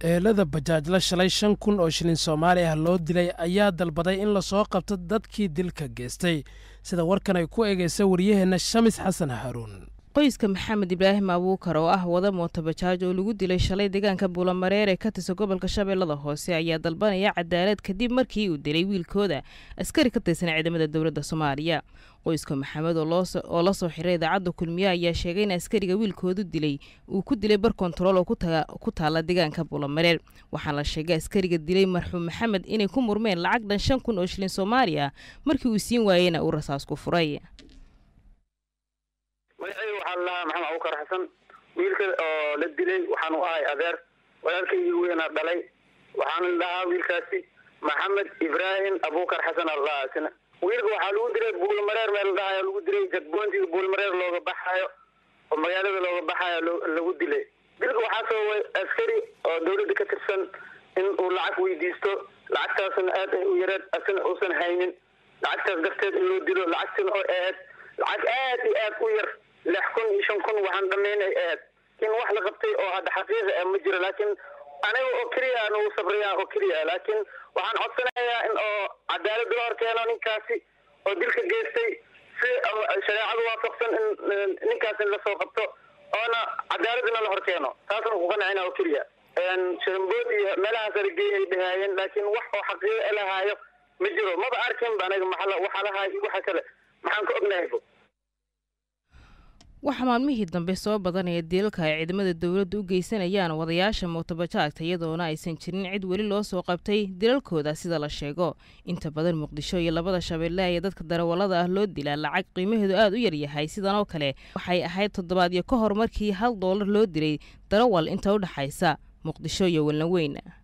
eelada bajaajla shalay shan kun oo shilin soomaali ah loo dilay ayaa dalbaday in lasoo qabto dadkii dilka geystay sida warkan ay ku eegaysa waryaheenna shamis xasan haruun qoyska maxamed ibraahim abuukar oo ah wada mooto bajaaj oo lagu dilay shalay deegaanka buulamareer ee ka tirsan gobolka shabeellada hoose ayaa dalbanaya cadaalad kadib markii uu dilay wiilkooda askari ka tirsan ciidamada dowladda soomaaliya qoyska maxamed oo la soo xiray idaacadda kulmiye ayaa sheegay in askariga wiilkoodu dilay uu ku dilay bar kontarool oo ku taala deegaanka buulamareer waxaa la sheegay askariga dilay marxuum maxamed inay ku murmeen lacag dhan shan kun oo shilin soomaali ah markii uu siin waayeyna uu rasaas ku furay magacayga waxaa la lahaa maxamed abukar xasan wiilka oo la dilay waxaan u ahay adeer walaalkaygii weynaa dhalay waxaana lahaa wiilkaasi maxamed ibraahim abukar xasan alahaa isna wiilka waxaa lagu dilay buulmareer meel la dhahayo lagu dilay jadboontiga buulmareer looga baxaayo oo magaalada looga baxaayo lagu dilay dilka waxaa sababay askari oo dawladda ka tirsan in uu lacag weydiisto lacagtaasna aad ay u yareed asina uusan haynin lacagtaas darteed in loo dilo lacagtina oo ahayd lacag aad iyo aad u yar lix kun iyo shan kun waxaan dhamaynay ahayd in wax la qabtay oo hadda xaqiiqa ah ma jiro laakiin aniga oo keliya aan ugu sabraya oo keliya laakiin waxaan codsanayaa in oo cadaalad loo horkeeno ninkaasi oo dilka geystay si shareecadu waafaqsan in ninkaas in lasoo qabto oona cadaaladna la horkeeno taasna ku qanacina oo keliya sharambood iyo meelahaas aragey ay dhahaayeen laakiin wax oo xaqiiqa lahaayo ma jiro maba arkinba aniga maxaa waxa lahaay iyo waxa kale maxaan ka ognahay waxaa maalmihii dambe soo badanaya dilalka ay ciidamada dowladda u geysanayaan wadayaasha mootobajaagta iyadoona aysan jirin cid weli loo soo qabtay dilalkooda sida la sheego inta badan muqdisho iyo labada shabeelle ayaa dadka darawallada ah loo dilaa lacag qiimaheedu aad u yaryahay sidan oo kale waxay ahayd toddobaadyo ka hor markii hal doolar loo dilay darawal inta u dhexaysa muqdisho iyo walnaweyn